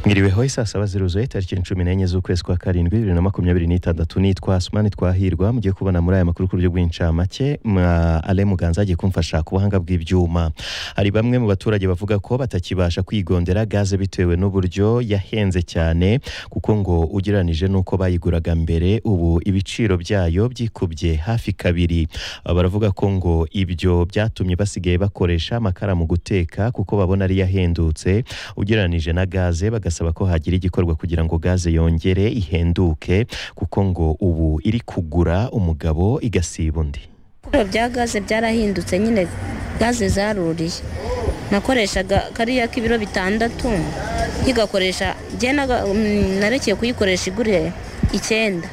mwiriweho saa saba zeru tariki cumi n'enye z'ukwezi kwa karindwi bibiri na makumyabiri n'itandatu nitwa sumani twahirwa mugiye kubona muri aya makuru ku buryo bw'incamake mwa ale muganza agiye kumfasha ku buhanga bw'ibyuma hari bamwe mu baturage bavuga ko batakibasha kwigondera gaze bitewe n'uburyo yahenze cyane kuko ngo ugereranije n'uko bayiguraga mbere ubu ibiciro byayo byikubye hafi kabiri Aba baravuga ko ngo ibyo byatumye basigaye bakoresha amakara mu guteka kuko babona ari yahendutse ugereranije na gaze bagasaba ko hagira igikorwa kugira ngo gaze yongere ihenduke kuko ngo ubu iri kugura umugabo igasiba undi ibiciro bya gaze byarahindutse nyine gaze zaruriye nakoreshaga kariya k'ibiro bitandatu nkigakoresha narekeye kuyikoresha igure icyenda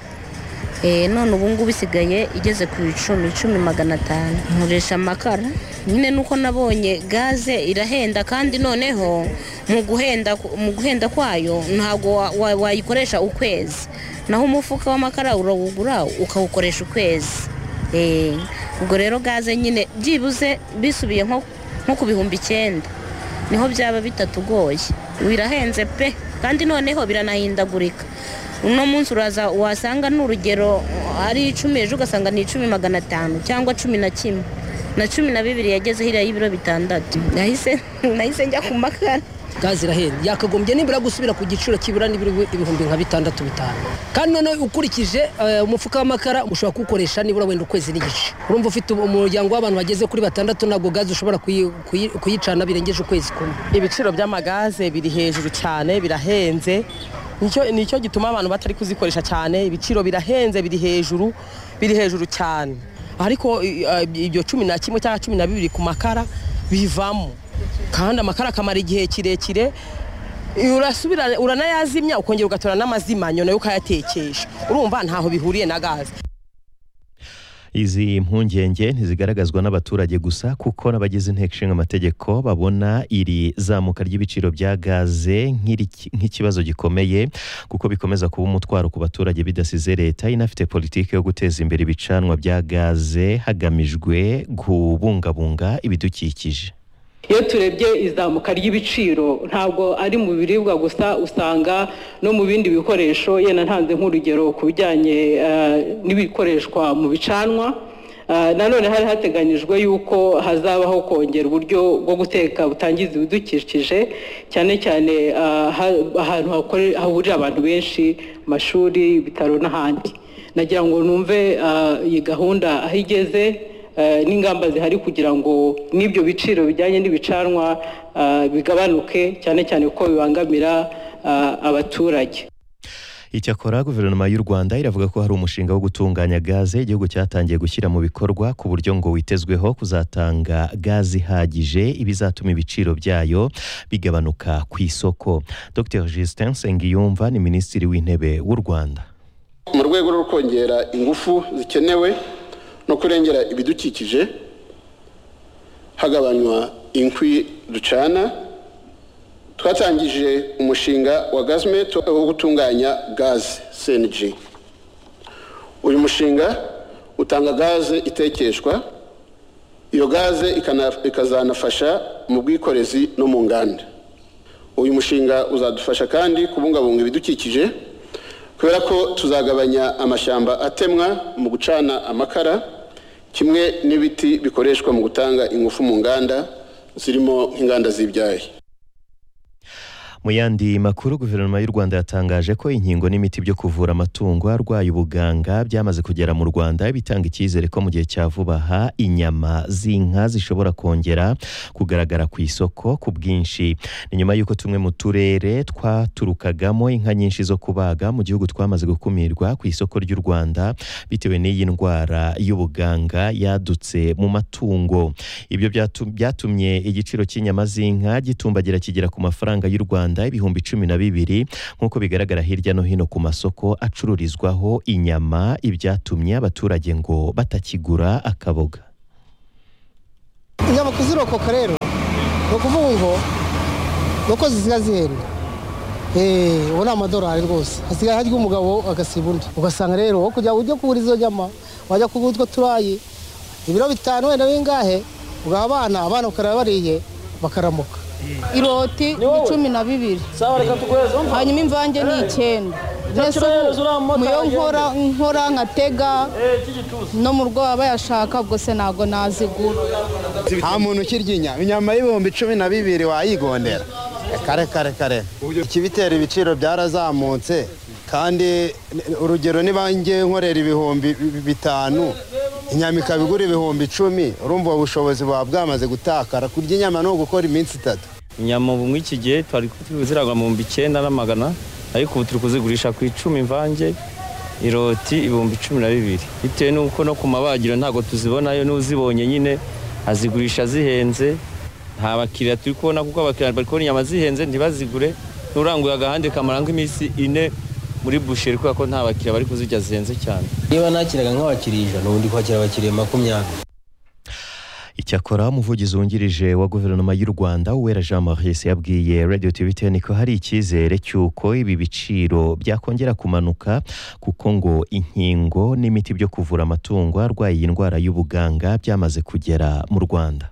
none ubu ngubu isigaye igeze ku icumi icumi magana atanu nkoresha amakara nyine nuko nabonye gaze irahenda kandi noneho mu guhenda kwayo ntabwo wayikoresha ukwezi naho umufuka w'amakara urawugura ukawukoresha ukwezi ubwo rero gaze nyine byibuze bisubiye nko ku bihumbi icyenda niho byaba bitatugoye birahenze pe kandi noneho biranahindagurika uno munsi uraza wasanga n'urugero ari icumi ejo ugasanga ni icumi magana atanu cyangwa cumi na kimwe na cumi na bibiri yageze hiriya y'ibiro bitandatu nahise nahise njya ku makara gaze irahenda yakagombye nibura gusubira ku giciro kibura ibihumbi nka bitandatu bitanu kandi noneho ukurikije umufuka w'amakara ushobora kuwukoresha nibura wenda ukwezi n'igice urumva ufite umuryango w'abantu bageze kuri batandatu ntabwo gaze ushobora kuyicana birengeje ukwezi kumwe ibiciro by'amagaze biri hejuru cyane birahenze nicyo gituma abantu batari kuzikoresha cyane ibiciro birahenze biri hejuru biri hejuru cyane ariko ibyo cumi na kimwe cyangwa cumi na bibiri ku makara bivamo kandi amakara akamara igihe kirekire urasubira uranayazimya ukongera ugatora n'amazima nyuma yo ukayatekesha urumva ntaho bihuriye na gaze izi mpungenge ntizigaragazwa n'abaturage gusa kuko n'abagize inteko ishinga amategeko babona iri zamuka ry'ibiciro bya gaze nk'ikibazo gikomeye kuko bikomeza kuba umutwaro ku baturage bidasize leta inafite politiki yo guteza imbere ibicanwa bya gaze hagamijwe kubungabunga ibidukikije iyo turebye izamuka ry'ibiciro ntabwo ari mu biribwa gusa usanga no mu bindi bikoresho yenda ntanze nk'urugero ku bijyanye n'ibikoreshwa mu bicanwa nanone hari hateganyijwe yuko hazabaho kongera uburyo bwo guteka butangiza ibidukikije cyane cyane ahantu hahurira abantu benshi amashuri ibitaro n'ahandi nagira ngo numve iyi gahunda aho igeze n'ingamba zihari kugira ngo n'ibyo biciro bijyanye n'ibicanwa bigabanuke cyane cyane kuko bibangamira abaturage icyakora guverinoma y'u rwanda iravuga ko hari umushinga wo gutunganya gaze igihugu cyatangiye gushyira mu bikorwa ku buryo ngo witezweho kuzatanga gaze ihagije ibizatuma ibiciro byayo bigabanuka ku isoko dr justin sengiyumva ni minisitiri w'intebe w'u rwanda mu rwego rwo kongera ingufu zikenewe no kurengera ibidukikije hagabanywa inkwi ducana twatangije umushinga wa gazimeto wo gutunganya gaze seniji uyu mushinga utanga gaze itekeshwa iyo gaze ikazanafasha mu bwikorezi no mu nganda uyu mushinga uzadufasha kandi kubungabunga ibidukikije kubera ko tuzagabanya amashyamba atemwa mu gucana amakara kimwe n'ibiti bikoreshwa mu gutanga ingufu mu nganda zirimo nk'inganda z'ibyayi mu yandi makuru guverinoma y'u rwanda yatangaje ko inkingo n'imiti byo kuvura amatungo arwaye ubuganga byamaze kugera mu rwanda bitanga icyizere ko mu gihe cya vuba aha inyama z'inka zishobora kongera kugaragara ku isoko ku bwinshi ni nyuma y'uko tumwe mu turere twaturukagamo inka nyinshi zo kubaga mu gihugu twamaze gukumirwa ku isoko ry'u rwanda bitewe n'iyi ndwara y'ubuganga yadutse mu matungo ibyo byatumye igiciro cy'inyama z'inka gitumbagira kigera ku mafaranga y'u rwanda Rwanda ibihumbi cumi na bibiri nk'uko bigaragara hirya no hino ku masoko acururizwaho inyama ibyatumye abaturage ngo batakigura akaboga inyama kuzirokoka rero ni ukuvuga ngo ni uko zisigaye zihenda ubu ni amadorari rwose hasigaye harya umugabo agasiba undi ugasanga rero wo kujya ujya kugura izo nyama wajya kugura utwo turayi ibiro bitanu wenda bingahe ugaha abana abana bakaraba bariye bakaramuka iroti ni cumi na bibiri sawa reka tuguheze umva hanyuma imvange ni icyenda mbese kiraheza uriya ubu mumotari muyo agende. nkora nkora nkatega eh cy'igituza no mu rwego bayashaka ubwo se ntabwo nazigura nta muntu ukirya inyama inyama y'ibihumbi cumi na bibiri wayigondera kare kare kare ikibitera ibiciro byarazamutse kandi urugero niba ngiye nkorera ibihumbi bi- bitanu inyama ikaba igura ibihumbi icumi urumva ubu bushobozi buba bwamaze gutakara kurya inyama ni ugukora iminsi itatu inyama ubu muri iki gihe twari turi kuziragwa mu bihumbi icyenda n'amagana ariko ubu turi kuzigurisha ku icumi imvange iroti ibihumbi cumi na bibiri bitewe n'uko no ku mabagiro ntabwo tuzibonayo n'uzibonye nyine azigurisha zihenze nta bakiriya turi kubona kuko abakiriya bari kubona inyama zihenze ntibazigure n'uranguye agahande kamara nk'iminsi ine muri busheri kubera ko nta bakiriya bari kuzirya zihenze cyane niba nakiraga nk'abakiriya ijana ubundi kwakira abakiriya makumyabiri Icyakora umuvugizi wungirije wa guverinoma y'u Rwanda Uwera Jean Maurice yabwiye Radio TVTN ko hari icyizere cy'uko ibi biciro byakongera kumanuka kuko ngo inkingo n'imiti byo kuvura amatungo arwaye iyi ndwara y'ubuganga byamaze kugera mu Rwanda.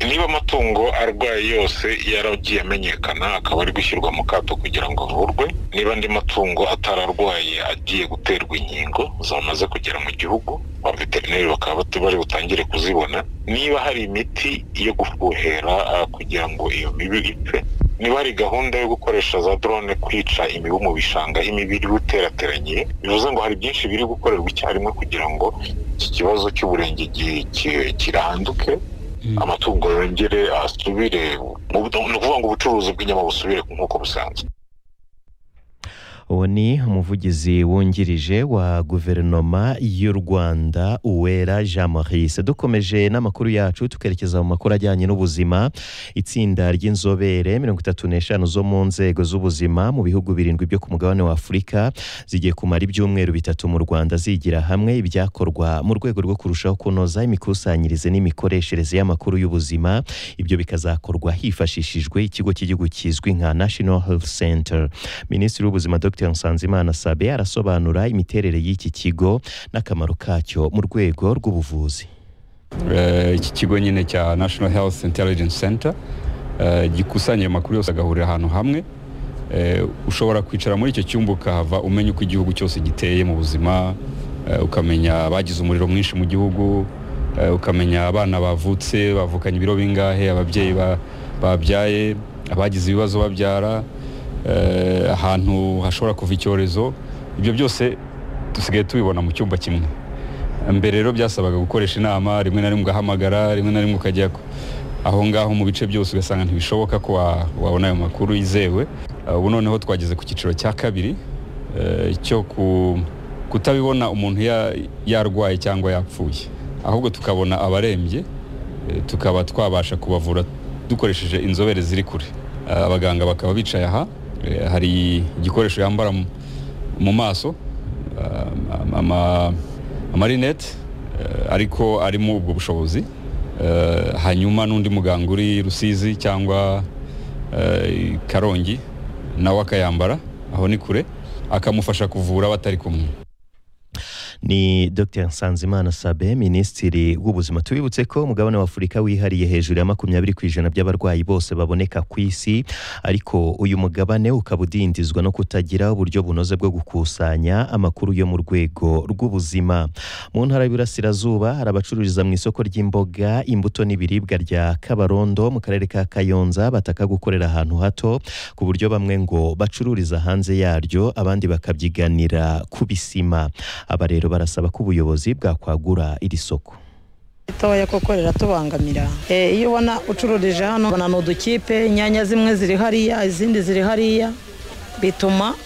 niba amatungo arwaye yose yaragiye amenyekana akaba ari gushyirwa mu kato kugira ngo avurwe niba andi matungo atararwaye agiye guterwa inkingo zamaze kugera mu gihugu ba veterineri bakaba bati- bari butangire kuzibona niba hari imiti yo gufuhera ah, kugira ngo iyo mibu ipfe niba hari gahunda yo gukoresha za drone kwica imibu mu bishanga aho imibiri iba iterateranye bivuze ngo hari byinshi biri gukorerwa icyarimwe kugira ngo iki kibazo cy'uburenge gi- ki- kiranduke amatungo yongere asubire mu bu- ni ukuvuga ngo ubucuruzi bw'inyama busubire nk'uko busanzwe Uwo ni umuvugizi wungirije wa guverinoma y'u Rwanda Uwera Jean Maurice. Dukomeje n'amakuru yacu tukerekeza mu makuru ajyanye n'ubuzima. Itsinda ry'inzobere mirongo itatu n'eshanu zo mu nzego z'ubuzima mu bihugu birindwi byo ku mugabane wa Afurika zigiye kumara ibyumweru bitatu mu Rwanda zigira hamwe ibyakorwa mu rwego rwo kurushaho kunoza imikusanyirize n'imikoreshereze y'amakuru y'ubuzima. Ibyo bikazakorwa hifashishijwe ikigo cy'igihugu kizwi nka National Health Center. Minisitiri w'Ubuzima Dr Nsanzimana Sabe arasobanura imiterere y'iki kigo n'akamaro kacyo mu rwego rw'ubuvuzi. Eh, iki kigo nyine cya national health intelligence center eh, gikusanya ayo makuru yose agahurira ahantu hamwe Eh, ushobora kwicara muri icyo cyumba ukahava umenya uko igihugu cyose giteye mu buzima eh, ukamenya abagize umuriro mwinshi mu gihugu eh, ukamenya abana bavutse bavukanye ibiro bingahe ababyeyi ba- babyaye abagize ibibazo babyara eh, ahantu hashobora kuva icyorezo ibyo byose dusigaye tubibona mu cyumba kimwe mbere rero byasabaga gukoresha inama rimwe na rimwe ugahamagara rimwe na rimwe ukajya ku- aho ngaho mu bice byose ugasanga ntibishoboka ko wa- wabona ayo makuru yizewe Uh, ubu noneho twageze ku cyiciro cya kabiri eh, cyo ku- kutabibona umuntu ya- yarwaye cyangwa yapfuye ahubwo tukabona abarembye eh, tukaba twabasha kubavura dukoresheje inzobere ziri kure Eh, abaganga bakaba bicaye aha Eh, hari igikoresho yambara mu- mu maso ama- ama- amarinete eh, ariko arimo ubwo bushobozi Eh, hanyuma n'undi muganga uri rusizi cyangwa eh, karongi nawe akayambara aho ni kure akamufasha kuvura batari kumwe Ni Dr Nsanzimana Sabe Minisitiri w'Ubuzima. Tubibutse ko umugabane wa Afurika wihariye hejuru ya makumyabiri ku ijana by'abarwayi bose baboneka ku isi ariko uyu mugabane ukaba udindizwa no kutagira uburyo bunoze bwo gukusanya amakuru yo mu rwego rw'ubuzima. Mu ntara y'Iburasirazuba hari abacururiza mu isoko ry'imboga imbuto n'ibiribwa rya Kabarondo mu karere ka Kayonza bataka gukorera ahantu hato ku buryo bamwe ngo bacururiza hanze yaryo abandi bakabyiganira ku bisima aba rero barasaba ko ubuyobozi bwakwagura iri soko ritoya koko riratubangamira Eh, iyo ubona ucururije hano ubona ni udukipe inyanya zimwe ziri hariya izindi ziri hariya bituma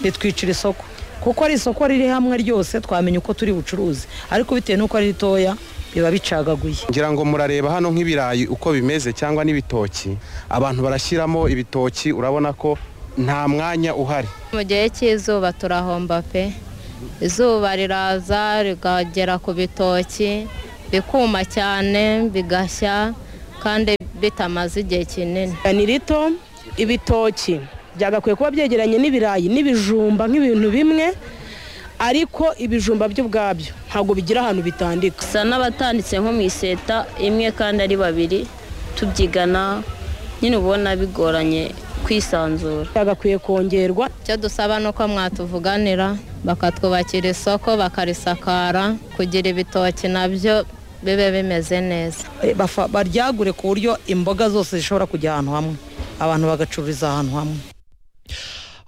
bitwicira isoko kuko ari isoko riri hamwe ryose twamenya uko turi bucuruzi ariko bitewe n'uko ari ritoya biba bicagaguye ngira ngo murareba hano nk'ibirayi uko bimeze cyangwa n'ibitoki abantu barashyiramo ibitoki urabona ko nta mwanya uhari mu gihe cy'izuba turahomba pe izuba riraza rigagera ku bitoki bikuma cyane bigashya kandi bitamaze igihe kinini ni rito ibitoki byagakwiye kuba byegeranye n'ibirayi n'ibijumba nk'ibintu bimwe ariko ibijumba byo ubwabyo ntabwo bigira ahantu bitandika gusa n'abatanditse nko mu iseta imwe kandi ari babiri tubyigana nyine ubona bigoranye kwisanzura byagakwiye kongerwa icyo dusaba ni uko mwatuvuganira bakatwubakira isoko bakarisakara kugira ibitoki nabyo bibe bimeze neza Eh, bafa- baryagure ku buryo imboga zose zishobora kujya ahantu hamwe abantu bagacururiza ahantu hamwe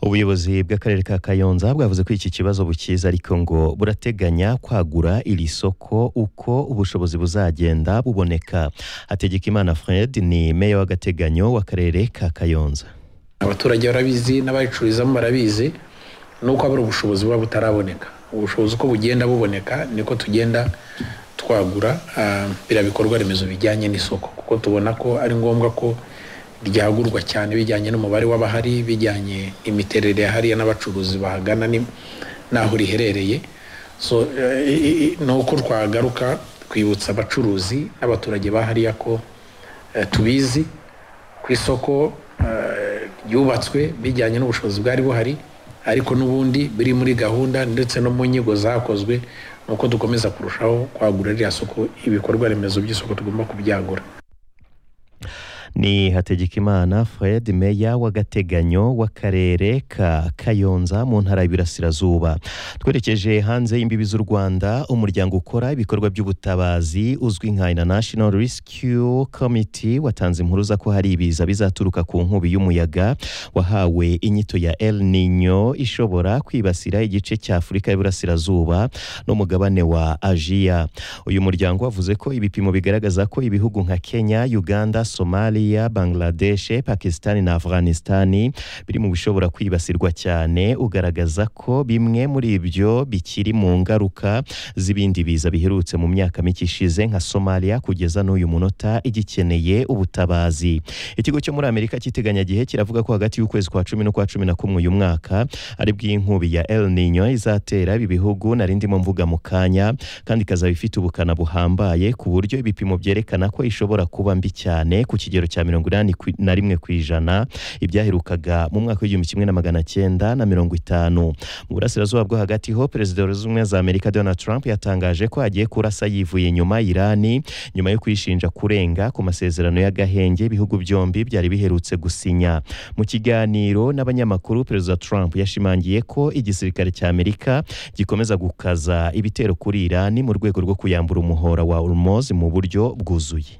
ubuyobozi bw'akarere ka kayonza bwavuze ko iki kibazo bukiza ariko ngo burateganya kwagura iri soko uko ubushobozi buzagenda buboneka hategekimana fred ni meya w'agateganyo w'akarere ka kayonza abaturage barabizi n'abaricururizamo barabizi ni uko habura ubushobozi buba butaraboneka ubushobozi uko bugenda buboneka niko tugenda twagura ah, biriya bikorwa remezo bijyanye n'isoko kuko tubona ko ari ngombwa ko ryagurwa cyane bijyanye n'umubare w'abahari bijyanye imiterere ya hariya n'abacuruzi bahagana ni- n'aho riherereye so eh, i- i- ni uko twagaruka twibutsa abacuruzi n'abaturage bahariya ko eh, tubizi ku isoko eh, ryubatswe bijyanye n'ubushobozi bwari buhari ariko n'ubundi biri muri gahunda ndetse no mu nyigo zakozwe ni uko dukomeza kurushaho kwagura ririya soko ibikorwa remezo by'isoko tugomba kubyagura ni hategekimana fred meya w'agateganyo w'akarere ka kayonza mu ntara y'ibirasirazuba twerekeje hanze y'imbibi z'u rwanda umuryango ukora ibikorwa by'ubutabazi uzwi nka international rescue committee watanze impuruza ko hari ibiza bizaturuka ku nkubi y'umuyaga wahawe inyito ya el nino ishobora kwibasira igice cya afurika y'uburasirazuba n'umugabane wa ajiya uyu muryango wavuze ko ibipimo bigaragaza ko ibihugu nka kenya uganda somaliya bangladeshe pakisitani na afghanistani biri mu bishobora kwibasirwa cyane ugaragaza ko bimwe muri ibyo bikiri mu ngaruka z'ibindi biza biherutse mu myaka mike ishize nka somaliya kugeza n'uyu munota igikeneye ubutabazi ikigo cyo muri amerika cy'iteganyagihe kiravuga ko hagati y'ukwezi kwa cumi n'ukwa cumi na kumwe uyu mwaka ari bw'inkubi ya el nino izatera ibi bihugu nari ndimo mvuga mu kanya kandi ikazaba ifite ubukana buhambaye ku buryo ibipimo byerekana ko ishobora kuba mbi cyane ku kigero cya mirongo inani ku- na rimwe ku ijana ibyaherukaga mu mwaka w'igihumbi kimwe na magana cyenda na mirongo itanu mu burasirazuba bwo hagati ho perezida wa leta zunze ubumwe za amerika donald trump yatangaje ko agiye kurasa yivuye inyuma irani nyuma yo kuyishinja kurenga ku masezerano y'agahenge ibihugu byombi byari biherutse gusinya mu kiganiro n'abanyamakuru perezida trump yashimangiye ko igisirikare cya amerika gikomeza gukaza ibitero kuri irani mu rwego rwo kuyambura umuhora wa hormoz mu buryo bwuzuye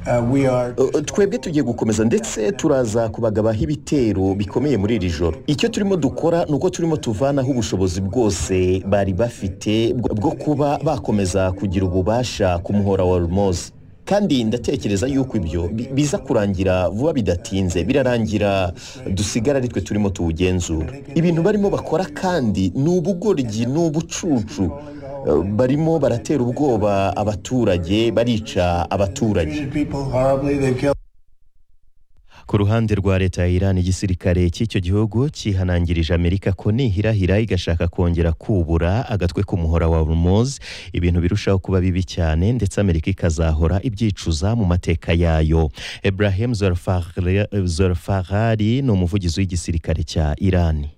Uh, twebwe tugiye gukomeza ndetse turaza kubagabaho ibitero bikomeye muri iri joro icyo turimo dukora ni uko turimo tuvanaho ubushobozi bwose bari bafite bwo bwo kuba bakomeza kugira ububasha ku muhora wa rumozi kandi ndatekereza yuko ibyo bi- biza kurangira vuba bidatinze birarangira dusigara ari twe turimo tuwugenzura ibintu barimo bakora kandi ni ubugoryi ni ubucucu Uh, barimo baratera ubwoba abaturage barica abaturage ku ruhande rwa leta ya Iran igisirikare cy'icyo gihugu cyihanangirije Amerika ko nihirahira igashaka kongera kubura agatwe ku muhora wa Hormuz ibintu birushaho kuba bibi cyane ndetse Amerika ikazahora ibyicuza mu mateka yayo Ibrahim Zolfar- Zolfarari ni umuvugizi w'igisirikare cya Iran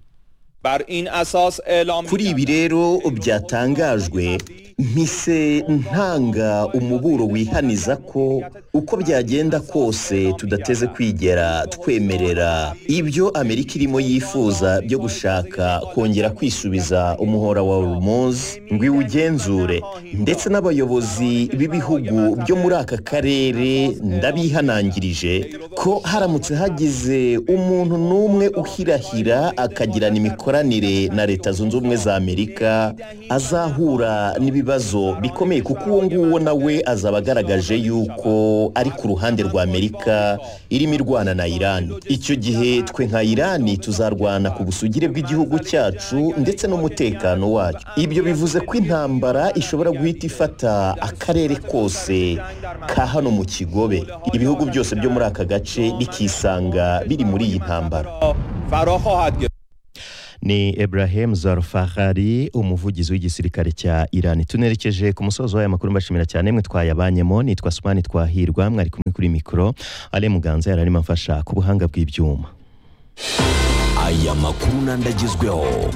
kuri ibi rero byatangajwe mpise ntanga umuburo wihaniza ko uko byagenda kose tudateze kwigera twemerera ibyo amerika irimo yifuza byo gushaka kongera kwisubiza umuhora wa rumozi ngo iwugenzure ndetse n'abayobozi b'ibihugu byo muri aka karere ndabihanangirije ko haramutse hagize umuntu n'umwe uhirahira akagirana imikoranire na leta zunze ubumwe za amerika azahura n'ibibazo bikomeye kuko uwo nguwo nawe azaba agaragaje yuko ari ku ruhande rwa amerika irimo irwana na irani icyo gihe twe nka irani tuzarwana ku busugire bw'igihugu cyacu ndetse n'umutekano wacyo ibyo bivuze ko intambara ishobora guhita ifata akarere kose ka hano mu kigobe ibihugu byose byo muri aka gace bikisanga biri muri iyi ntambara ni Ibrahim Zarfahari umuvugizi w'igisirikare cya Iran tunerekeje ku musozo w'aya makuru mbashimira cyane mwe twayabanyemo nitwa Sumani twahirwa mwari kumwe kuri mikoro Ale Muganza yari arimo amfasha ku buhanga bw'ibyuma aya makuru n'andagezweho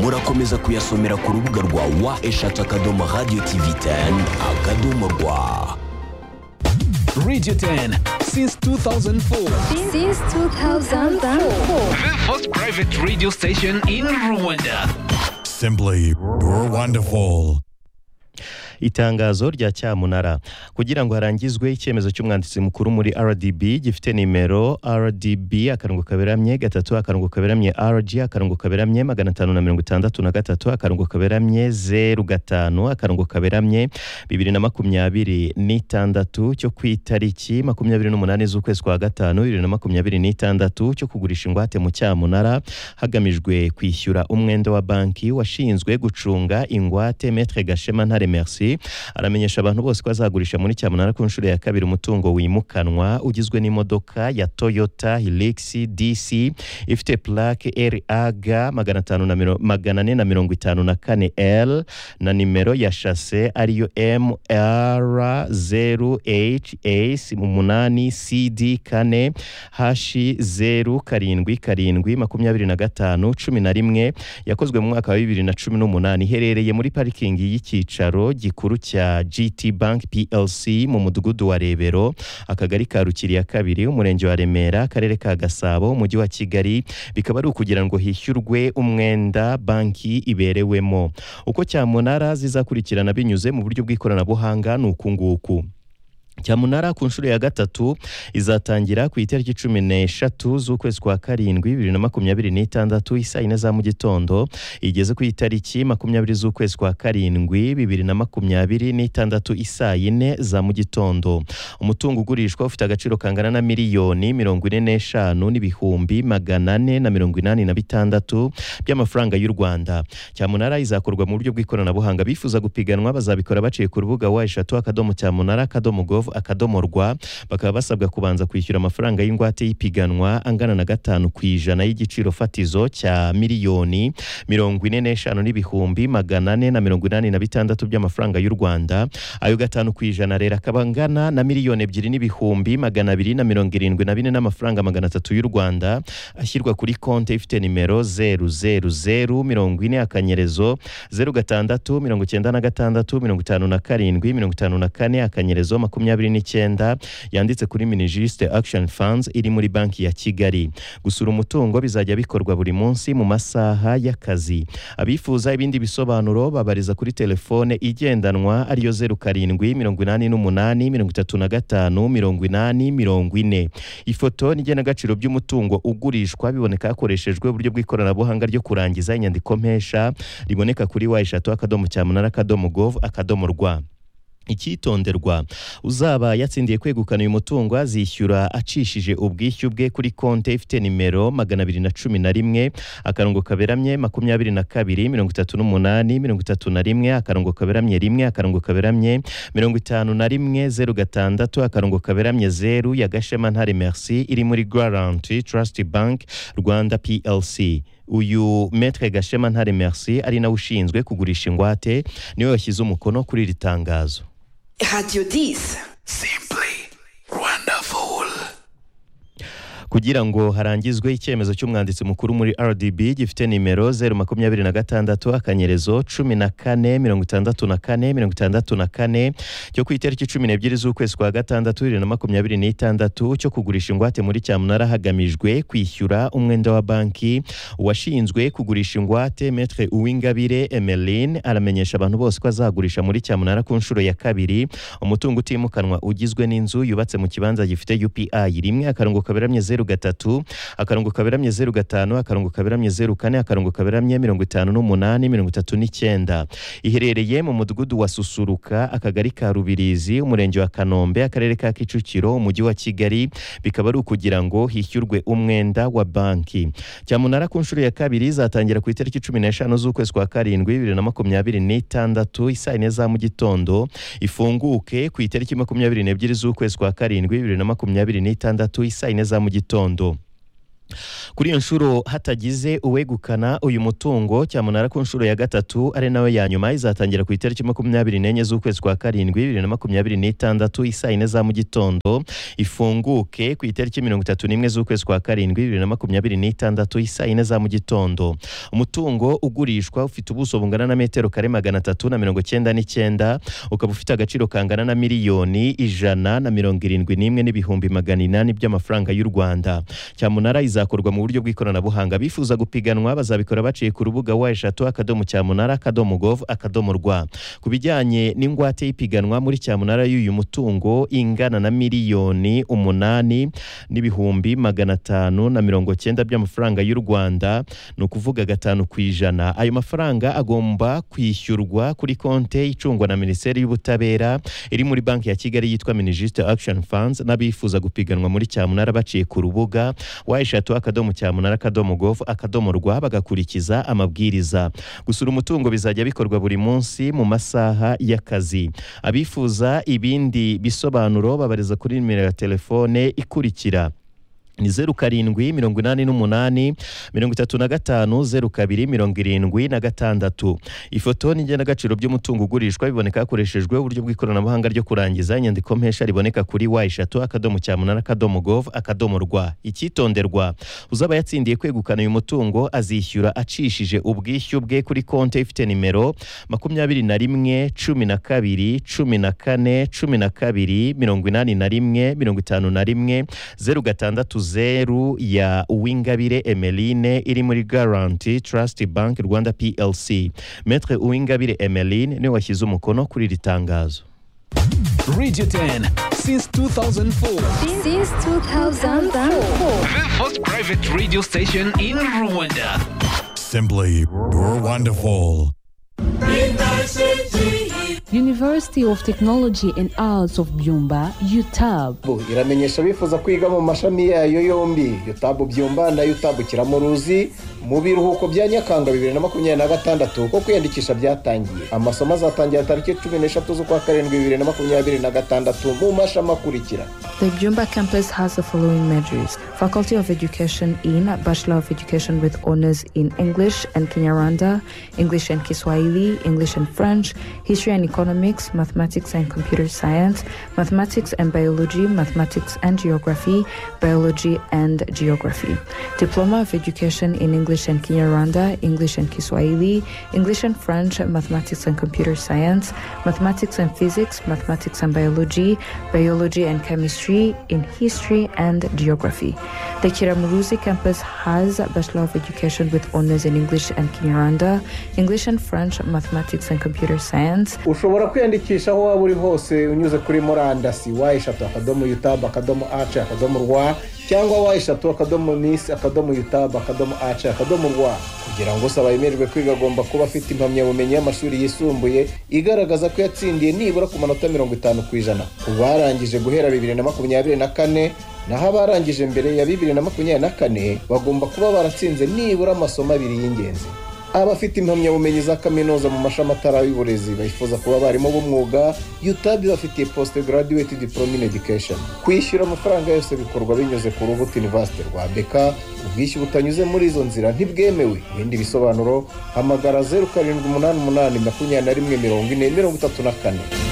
murakomeza kuyasomera ku rubuga rwa wa eshatu akadomo radiyo tivi teni akadomo rwa radiyo teni since 2004. Since 2004. The first private radio station in Rwanda. Simply wonderful. itangazo rya cyamunara kugira ngo harangizwe icyemezo cy'umwanditsi mukuru muri rdb gifite nimero rdb akarongo kaberamye gatatu akarongo kaberamye rg akarongo kaberamye magana atanu na mirongo itandatu na gatatu akarongo kaberamye zeru gatanu akarongo kaberamye bibiri na makumyabiri n'itandatu cyo ku itariki makumyabiri n'umunani z'ukwezi kwa gatanu bibiri na makumyabiri n'itandatu cyo kugurisha ingwate mu cyamunara hagamijwe kwishyura umwenda wa banki washinzwe gucunga ingwate metre gashema ntare merci aramenyesha abantu bose ko azagurisha muri cyamunara ku nshuro ya kabiri umutungo wimukanwa ugizwe n'imodoka ya toyota hilix dc ifite plaque rag magana atanu na miro- magana ane na mirongo itanu na kane l na nimero ya shase ariyo mr zeru hs umunani cd kane hashi zeru karindwi karindwi makumyabiri na gatanu cumi na rimwe yakozwe mu mwaka wa bibiri na cumi n'umunani iherereye muri parikingi y'icyicaro gikuru cya gt bank plc mu mudugudu wa rebero akagari ka rukiri ya kabiri umurenge wa remera akarere ka gasabo umujyi wa kigali bikaba ari ukugira ngo hishyurwe umwenda banki iberewemo uko cyamunara zizakurikirana binyuze mu buryo bw'ikoranabuhanga ni uku nguku cyamunara ku nshuro ya gatatu izatangira ku itariki cumi n'eshatu z'ukwezi kwa karindwi bibiri na makumyabiri n'itandatu isaa yine za mu gitondo igeze ku itariki makumyabiri z'ukwezi kwa karindwi bibiri na makumyabiri n'itandatu isaa yine za mu gitondo umutungo ugurishwa ufite agaciro kangana na miliyoni mirongo ine n'eshanu n'ibihumbi magana ane na mirongo inani na bitandatu by'amafaranga y'u rwanda cyamunara izakorwa mu buryo bw'ikoranabuhanga bifuza gupiganwa bazabikora baciye ku rubuga wa eshatu akadomo cyamunara akadomo gov akadomo rwa bakaba basabwa kubanza kwishyura amafaranga y'ingwate y'ipiganwa angana na gatanu ku ijana y'igiciro fatizo cya miliyoni mirongo ine n'eshanu n'ibihumbi magana ane na mirongo inani na bitandatu by'amafaranga y'u rwanda ayo gatanu ku ijana rero akaba angana na miliyoni ebyiri n'ibihumbi magana abiri na mirongo irindwi na bine n'amafaranga magana atatu y'u rwanda ashyirwa kuri konti ifite nimero zeru zeru zeru mirongo ine akanyerezo zeru gatandatu mirongo icyenda na gatandatu mirongo itanu na karindwi mirongo itanu na kane akanyerezo makumyabiri n'icyenda yanditse kuri minijisite akishoni fanzi iri muri banki ya kigali gusura umutungo bizajya bikorwa buri munsi mu masaha y'akazi abifuza ibindi bisobanuro babariza kuri telefone igendanwa ariyo zeru karindwi mirongo inani n'umunani mirongo itatu na gatanu mirongo inani mirongo ine ifoto n'igenagaciro by'umutungo ugurishwa biboneka hakoreshejwe uburyo bw'ikoranabuhanga ryo kurangiza inyandiko mpesha riboneka kuri wa eshatu akadomo cyamunara akadomo gov akadomo rwa icyitonderwa uzaba yatsindiye kwegukana uyu mutungo azishyura acishije ubwishyu bwe kuri konti ifite nimero magana abiri na cumi na rimwe akarongo kaberamye makumyabiri na kabiri mirongo itatu n'umunani mirongo itatu na rimwe akarongo kaberamye rimwe akarongo kaberamye mirongo itanu na rimwe zeru gatandatu akarongo kaberamye zeru ya gashema ntare merci iri muri garanti trust bank rwanda plc uyu metre gashema ntare merci ari nawe ushinzwe kugurisha ingwate niwe washyize umukono kuri iri tangazo Radio 10. kugira ngo harangizwe icyemezo cy'umwanditsi mukuru muri rdb gifite nimero zeru makumyabiri na gatandatu akanyerezo cumi na kane mirongo itandatu na kane mirongo itandatu na kane cyo ku itariki cumi n'ebyiri z'ukwezi kwa gatandatu bibiri na makumyabiri n'itandatu cyo kugurisha ingwate muri cyamunara hagamijwe kwishyura umwenda wa banki washinzwe kugurisha ingwate metre uwingabire emeline aramenyesha abantu bose ko azagurisha muri cyamunara ku nshuro ya kabiri umutungo utimukanwa ugizwe n'inzu yubatse mu kibanza gifite upi rimwe akarongo kaberamye zeru gatatu akarongo kaberamye zeru gatanu akarongo kaberamye zeru kane akarongo kaberamye mirongo itanu n'umunani mirongo itatu n'icyenda iherereye mu mudugudu wa susuruka akagari ka rubirizi umurenge wa kanombe akarere ka kicukiro umujyi wa kigali bikaba ari ukugira ngo hishyurwe umwenda wa banki cyamunara ku nshuro ya kabiri izatangira ku itariki cumi n'eshanu z'ukwezi kwa karindwi bibiri na makumyabiri n'itandatu isaa yine za mu gitondo ifunguke ku itariki makumyabiri n'ebyiri z'ukwezi kwa karindwi bibiri na makumyabiri n'itandatu isaa yine za mu gitondo kuri iyo nshuro hatagize uwegukana uyu mutungo cyamunara ku nshuro ya gatatu ari nawe ya nyuma izatangira ku itariki makumyabiri n'enye z'ukwezi kwa karindwi bibiri na makumyabiri n'itandatu isaa yine za mu gitondo ifunguke ku itariki mirongo itatu n'imwe z'ukwezi kwa karindwi bibiri na makumyabiri n'itandatu isaa yine za mu gitondo umutungo ugurishwa ufite ubuso bungana na metero kare magana atatu na mirongo cyenda n'icyenda ukaba ufite agaciro kangana na miliyoni ijana na mirongo irindwi n'imwe n'ibihumbi magana inani by'amafaranga y'u rwanda cyamunara izakorwa mu buryo bw'ikoranabuhanga bifuza gupiganwa bazabikora baciye ku rubuga wa eshatu akadomo cyamunara akadomo gov akadomo rwa ku bijyanye n'ingwate y'ipiganwa muri cyamunara y'uyu mutungo ingana na miliyoni umunani n'ibihumbi magana atanu na mirongo cyenda by'amafaranga y'u rwanda ni ukuvuga gatanu ku ijana ayo mafaranga agomba kwishyurwa kuri konte icungwa na minisiteri y'ubutabera iri muri banki ya kigali yitwa minijisite akishoni fanzi n'abifuza gupiganwa muri cyamunara baciye ku rubuga wa eshatu akadomo cyamunara akadomo govu akadomo rwa bagakurikiza amabwiriza gusura umutungo bizajya bikorwa buri munsi mu masaha y'akazi abifuza ibindi bisobanuro babariza kuri nimero ya telefone ikurikira ni zeru karindwi mirongo inani n'umunani mirongo itatu na gatanu zeru kabiri mirongo irindwi na gatandatu ifoto n'ingenagaciro by'umutungo ugurishwa biboneka hakoreshejwe uburyo bw'ikoranabuhanga ryo kurangiza inyandiko mpesha riboneka kuri wa eshatu akadomo cyamunara akadomo gov akadomo rwa icyitonderwa uzaba yatsindiye kwegukana uyu mutungo azishyura acishije ubwishyu bwe kuri konti ifite nimero makumyabiri na rimwe cumi na kabiri cumi na kane cumi na kabiri mirongo inani na rimwe mirongo itanu na rimwe zeru gatandatu zeru ya Uwingabire Emeline iri muri Guarantee Trust Bank Rwanda PLC. Maître Uwingabire Emeline niwe washyize umukono kuri iri tangazo. Radio 10 since 2004. Since 2004. The first private radio station in Rwanda. Simply wonderful. University of Technology and Arts of Byumba, UTAB. iramenyesha abifuza kwiga mu mashami yayo yombi UTAB Byumba na UTAB Kiramuruzi mu biruhuko bya Nyakanga bibiri na makumyabiri na gatandatu kuko kwiyandikisha byatangiye amasomo azatangira tariki cumi n'eshatu z'ukwa karindwi bibiri na makumyabiri na gatandatu mu mashami akurikira The Byumba campus has the following majors Faculty of Education in Bachelor of Education with Honors in English and Kinyarwanda, English and Kiswahili, English and French, History and Economics, Mathematics and Computer Science, Mathematics and Biology, Mathematics and Geography, Biology and Geography, Diploma of Education in English and Kinyarwanda, English and Kiswahili, English and French, Mathematics and Computer Science, Mathematics and Physics, Mathematics and Biology, Biology and Chemistry, in History and Geography. The Kiramuruzi campus has Bachelor of Education with honors in English and Kinyarwanda, English and French, Mathematics and Computer Science, ushobora kwiyandikisha aho waba uri hose unyuze kuri murandasi wa eshatu akadomo yutabu akadomo ace akadomo rwa cyangwa wa eshatu akadomo misi akadomo yutabu akadomo ace akadomo rwa kugira ngo usaba yemererwe kwiga agomba kuba afite impamyabumenyi y'amashuri yisumbuye igaragaza ko yatsindiye nibura ku manota mirongo itanu ku ijana ku barangije guhera bibiri na makumyabiri na kane naho abarangije mbere ya bibiri na makumyabiri na kane bagomba kuba baratsinze nibura amasomo abiri y'ingenzi abafite impamyabumenyi za kaminuza mu mashami atari y'uburezi bifuza kuba abarimu b'umwuga yutabi bafitiye post graduate diploma in education kwishyura amafaranga yose bikorwa binyuze ku rubuto university rwa beka ubwishyu butanyuze muri izo nzira ntibwemewe ibindi bisobanuro hamagara zeru karindwi umunani umunani makumyabiri na rimwe mirongo ine mirongo itatu na kane